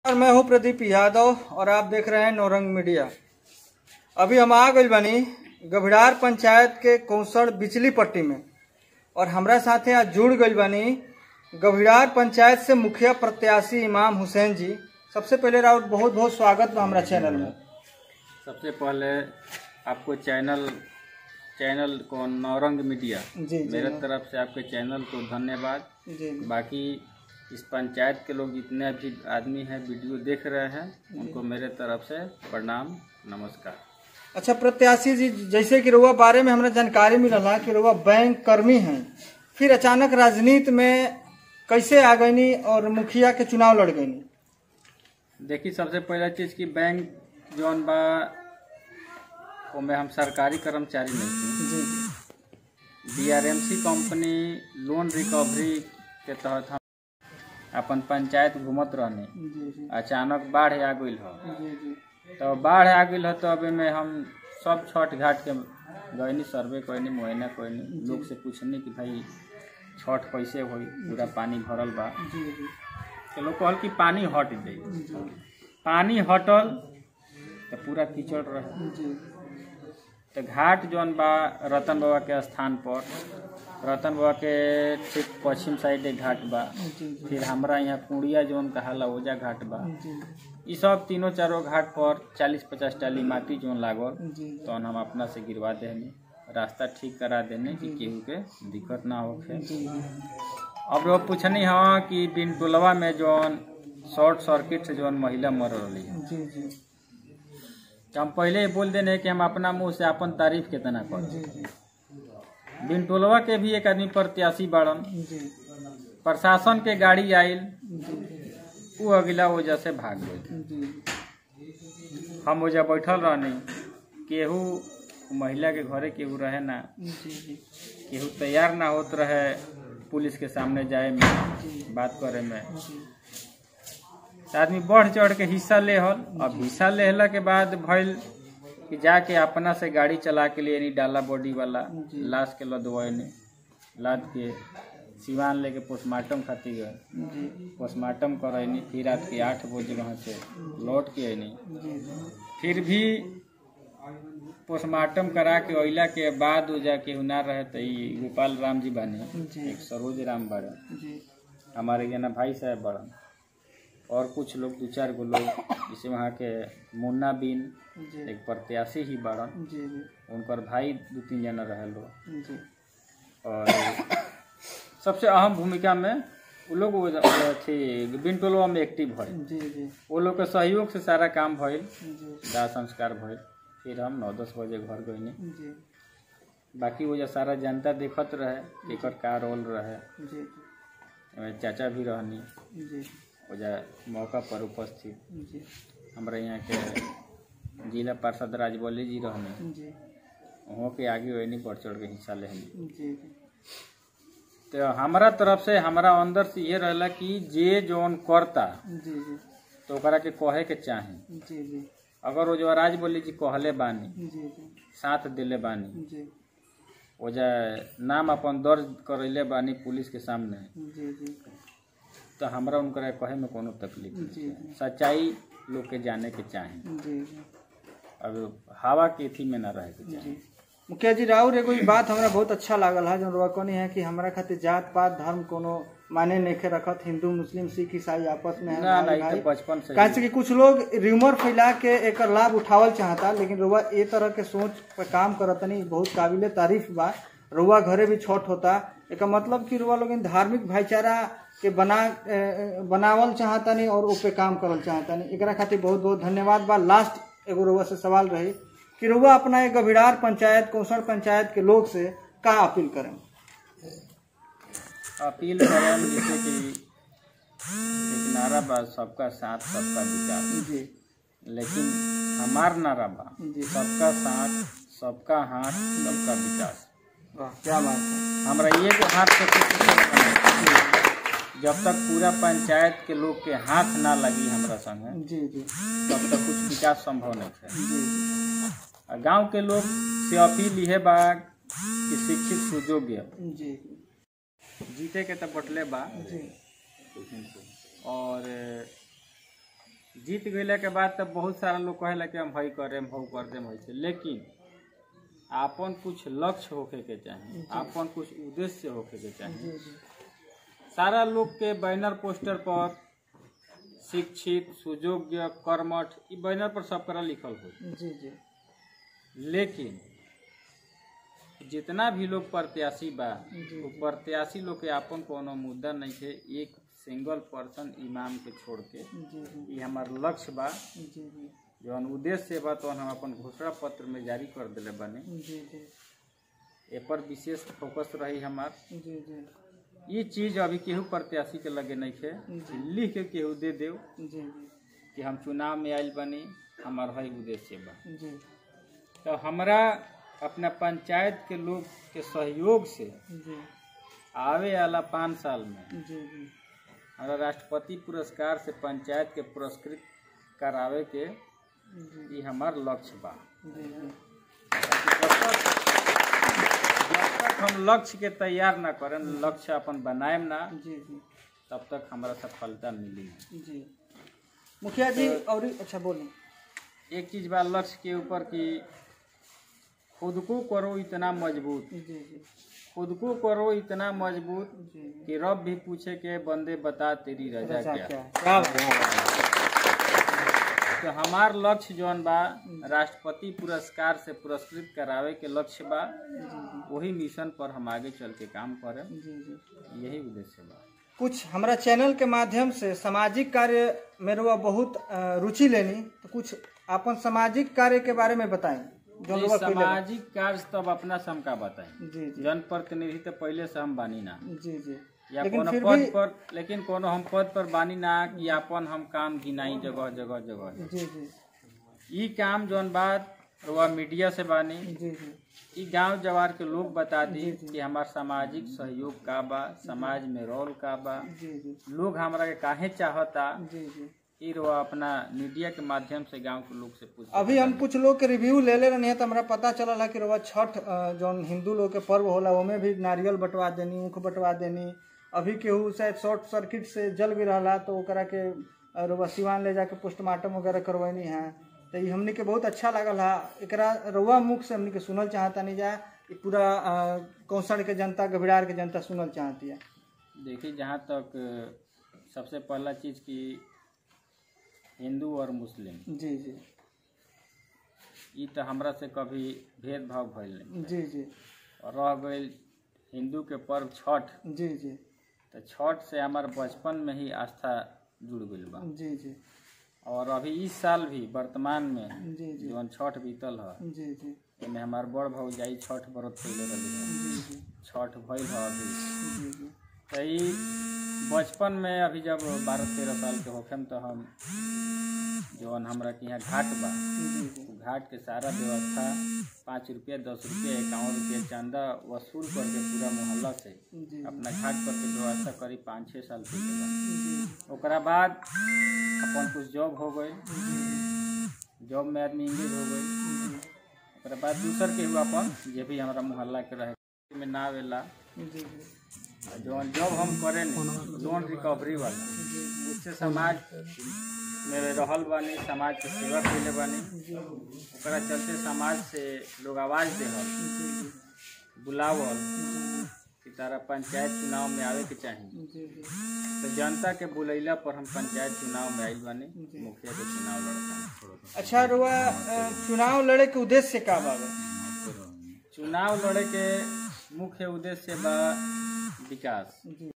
और मैं हूं प्रदीप यादव और आप देख रहे हैं नौरंग मीडिया अभी हम आ गई बनी गभिड़ार पंचायत के कौसड़ बिचली पट्टी में और हमरा साथे आज जुड़ गई बनी गभिड़ार पंचायत से मुखिया प्रत्याशी इमाम हुसैन जी सबसे पहले राउत बहुत बहुत स्वागत बा हमरा चैनल में सबसे पहले आपको चैनल चैनल को नौरंग मीडिया जी जी मेरे तरफ से आपके चैनल को धन्यवाद जी बाकी इस पंचायत के लोग जितने भी आदमी हैं वीडियो देख रहे हैं उनको मेरे तरफ से प्रणाम नमस्कार अच्छा प्रत्याशी जी जैसे कि रुआ बारे में हमरा जानकारी मिलला कि रुआ बैंक कर्मी हैं फिर अचानक राजनीति में कैसे आ गईनी और मुखिया के चुनाव लड़ गईनी देखिए सबसे पहला चीज कि बैंक जौन बा ओमे हम सरकारी कर्मचारी नहीं थी जी जी बीआरएमसी कंपनी लोन रिकवरी के तहत हम अपन पंचायत घूमत रहनी जी जी अचानक बाढ़ आ गई हो जी जी तो बाढ़ आ गई हो तो अभी में हम सब छठ घाट के गईनी सर्वे कैनी मुआयना कैनी लोग से पूछनी कि भाई छठ कैसे होई पूरा पानी भरल बा जी जी तो लोग कहल कि पानी हट जाई जी पानी हटल तो पूरा कीचड़ रहे जी तो घाट जौन बा रतन बाबा के स्थान पर रतन बाबा के ठीक पश्चिम साइड एक घाट बा जी फिर हमरा यहाँ कुड़िया जौन कहाला ओजा घाट बा जी ई सब तीनों चारों घाट पर चालीस पचास टाली माटी जौन लागल जी तो हम अपना से गिरवा देनी रास्ता ठीक करा देने कि केहू के दिक्कत ना होखे जी अब वो पूछनी हाँ कि बिन टोलवा में जौन शॉर्ट सर्किट से जौन महिला मर रही है जी जी तो हम पहले ही बोल देने कि हम अपना मुंह से अपन तारीफ कितना कर जी जी बिन टोलवा के भी एक आदमी प्रत्याशी बाड़न जी प्रशासन के गाड़ी आयल जी वो अगला वजह से भाग गई जी हम वजह बैठल रहनी केहू महिला के घरे केहू रहे ना जी जी केहू तैयार ना होत रहे पुलिस के सामने जाए में बात करे में जी तो आदमी बढ़ चढ़ के हिस्सा ले हल अब हिस्सा लेहला के बाद भइल कि जाके अपना से गाड़ी चला के लिए डाला बॉडी वाला जी। लाश के लदवैनी लाद के सिवान लेके पोस्टमार्टम खातिर गए जी पोस्टमार्टम करैनी फिर रात के आठ बजे वहाँ से लौट के अनी जी फिर भी पोस्टमार्टम करा के अइला के बाद वो जाके ना रहे तो ई गोपाल राम जी बानी जी एक सरोज राम बड़े जी हमारे यहाँ भाई साहब बड़न और कुछ लोग दो चार गो लोग जैसे वहाँ के मुन्ना बिन जी एक प्रत्याशी ही बड़न जी जी उनकर भाई दो तीन जना रहे लोग जी और सबसे अहम भूमिका में वो लोग वो अथी बिन टोलवा में एक्टिव भइल जी जी वो लोग के सहयोग से सारा काम भइल जी दाह संस्कार भइल फिर हम नौ दस बजे घर गईनी जी बाकी वो जो सारा जनता देखत रहे कि एकर का रोल रहे जी एमे चाचा भी रहनी जी ओजा मौका पर उपस्थित जी हमारे यहाँ के जिला पार्षद राजबली जी रहने जी वहाँ के आगे वही बढ़ चढ़ के हिस्सा लेनी जी जी तो हमारा तरफ से हमारा अंदर से ये रहला कि जे जौन करता जी जी तो ओकरा के कहे के चाही जी जी अगर वो जो राजबली जी कहले बानी जी जी साथ दिले बानी जी ओजा नाम अपन दर्ज करैले बानी पुलिस के सामने जी जी तो हमरा उनकरा कहे में कोनो तकलीफ नहीं जी है। सच्चाई लोग के जाने के चाही जी जी अब हवा के थी में ना रहे के चाही जी मुखिया जी राउर एगो ई बात हमरा बहुत अच्छा लागल है जो रुआ कहनी है कि हमरा खातिर जात पात धर्म कोनो माने नहीं रखत हिंदू मुस्लिम सिख ईसाई आपस में है ना ना भाई ई भाई। तो बचपन से काहे से कि कुछ लोग रिमोर फैला के एकर लाभ उठावल चाहता लेकिन रुआ ए तरह के सोच पे काम करतनी बहुत काबिले तारीफ बा रुआ घरे भी छठ होता एक मतलब कि रुआ लोग धार्मिक भाईचारा के बना ए, ए, बनावल चाहतनी और ऊपे काम करल चाहतनी एकरा खातिर बहुत बहुत धन्यवाद बा लास्ट एगो रुआ से सवाल रही कि रुआ अपना एक गभिड़ार पंचायत कौशल पंचायत के लोग से का अपील करें अपील करें जैसे कि एक नारा बा सबका साथ सबका विकास जी लेकिन हमार नारा बा जी। सबका साथ सबका हाथ सबका विकास वाह क्या बात है हमरा ये जो हाथ से कुछ नहीं बने। जब तक पूरा पंचायत के लोग के हाथ ना लगी हमरा संगे जी जी तब तक कुछ विकास संभव नहीं है जी जी आ गांव के लोग से अपील इहे बा कि शिक्षित सुयोग्य जी जीते के तो बटले बा जी और जीत गईला के बाद तब बहुत सारा लोग कहेला कि हम हई करे हम हऊ कर देम ऐसे लेकिन आपन कुछ लक्ष्य होखे के चाही आपन कुछ उद्देश्य होखे के चाही जी जी सारा लोग के बैनर पोस्टर पर शिक्षित सुयोग्य कर्मठ ई बैनर पर सब करा लिखल हो जी जी लेकिन जितना भी लोग प्रत्याशी बा जी। वो प्रत्याशी लोग के आपन कोनो मुद्दा नहीं है एक सिंगल पर्सन इमाम के छोड़ के जी जी ये हमार लक्ष्य बा जी जी जौन उद्देश्य बा तो हम अपन घोषणा पत्र में जारी कर दिले बानी जी जी ए पर विशेष फोकस रही हमार जी जी ये चीज अभी केहू प्रत्याशी के लगे नहीं है जी। लिख के केहू दे देव जी जी कि हम चुनाव में आयल बनी हमार है उद्देश्य बा जी तो हमरा अपना पंचायत के लोग के सहयोग से जी आवे वाला पाँच साल में जी जी हमरा राष्ट्रपति पुरस्कार से पंचायत के पुरस्कृत करावे के जी ये हमार लक्ष्य बा जी जी जब तक जब तक हम लक्ष्य के तैयार ना करें लक्ष्य अपन बनाएम ना जी जी तब तक हमारा सफलता मिली ना। जी मुखिया जी और अच्छा बोलिए एक चीज बा लक्ष्य के ऊपर कि खुद को करो इतना मजबूत जी जी खुद को करो इतना मजबूत जी कि रब भी पूछे के बंदे बता तेरी रजा अच्छा, क्या क्या क्या बात तो हमार लक्ष्य जौन बा राष्ट्रपति पुरस्कार से पुरस्कृत करावे के लक्ष्य बा जी जी वही मिशन पर हम आगे चल के काम करें जी जी यही उद्देश्य बा कुछ हमारा चैनल के माध्यम से सामाजिक कार्य में रुआ बहुत अ, रुचि लेनी तो कुछ अपन सामाजिक कार्य के बारे में बताएं जो ये रुआ कइले बा। सामाजिक कार्य तब अपना से हमका बताएं जी जी जनप्रतिनिधि तो पहले से हम बानी ना जी जी या लेकिन कोनो फिर पद भी पर लेकिन कोनो हम पद पर बानी ना कि अपन हम काम घिनाई जगह जगह जगह जी जी ई काम जौन बात रुआ मीडिया से बानी जी जी ई गांव जवार के लोग बता दी जी, जी। कि हमार सामाजिक सहयोग का बा समाज में रोल का बा जी जी लोग हमरा के काहे चाहता जी जी ई रुआ अपना मीडिया के माध्यम से गांव के लोग से पूछ अभी हम कुछ लोग के रिव्यू ले ले रहे हैं तो हमरा पता चलल है कि रुआ छठ अ, जौन हिंदू लोग के पर्व होला ओमे भी नारियल बंटवा देनी ऊख बंटवा देनी अभी केहू शायद शॉर्ट सर्किट से जल भी रहा तो ओकरा के अ, रुआ सिवान ले जाके पोस्टमार्टम वगैरह करवैनी है तो ये हमनी के बहुत अच्छा लागल है एकरा रुआ मुख से हमनी के सुनल चाहता नहीं जा ई पूरा अ, कौशल के जनता गभिड़ार के जनता सुनल चाहती है देखिए जहाँ तक अ, सबसे पहला चीज की हिंदू और मुस्लिम जी जी ई तो हमरा से कभी भेदभाव भइल नहीं जी जी और रह गई हिंदू के पर्व छठ जी जी तो छठ से हमार बचपन में ही आस्था जुड़ गई बा जी जी और अभी इस साल भी वर्तमान में जी जी जौन छठ बीतल है जी जी एमे हमार बड़ भौजाई छठ व्रत कैले रही है जी जी छठ भइल है अभी जी जी तो ई बचपन में अभी जब बारह तेरह साल के होखेम तो हम जौन हमरा के यहाँ घाट बा जी जी उ घाट के सारा व्यवस्था पाँच रुपया दस रुपया इक्यावन रुपया चंदा वसूल करके पूरा मोहल्ला से जी अपना घाट पर के व्यवस्था करी पाँच छः साल के बा जी ओकरा बाद अपन कुछ जॉब हो गई जॉब में आदमी इंगेज हो गई ओकरा बाद दूसर के हुआ अपन जे भी हमारा मोहल्ला के रहे में ना आवेला जी जी आ जौन जॉब हम करे लोन रिकवरी वाला उससे समाज में रहल बानी समाज के सेवा कैले बानी ओकरा चलते समाज से लोग आवाज देहल बुलावल कि तारा पंचायत चुनाव में आवे के चाही जी जी तो जनता के बुलैला पर हम पंचायत चुनाव में आइल बानी मुखिया के चुनाव लड़ता अच्छा रुआ अ, चुनाव लड़े के उद्देश्य का बाबा चुनाव लड़े के मुख्य उद्देश्य बा विकास जी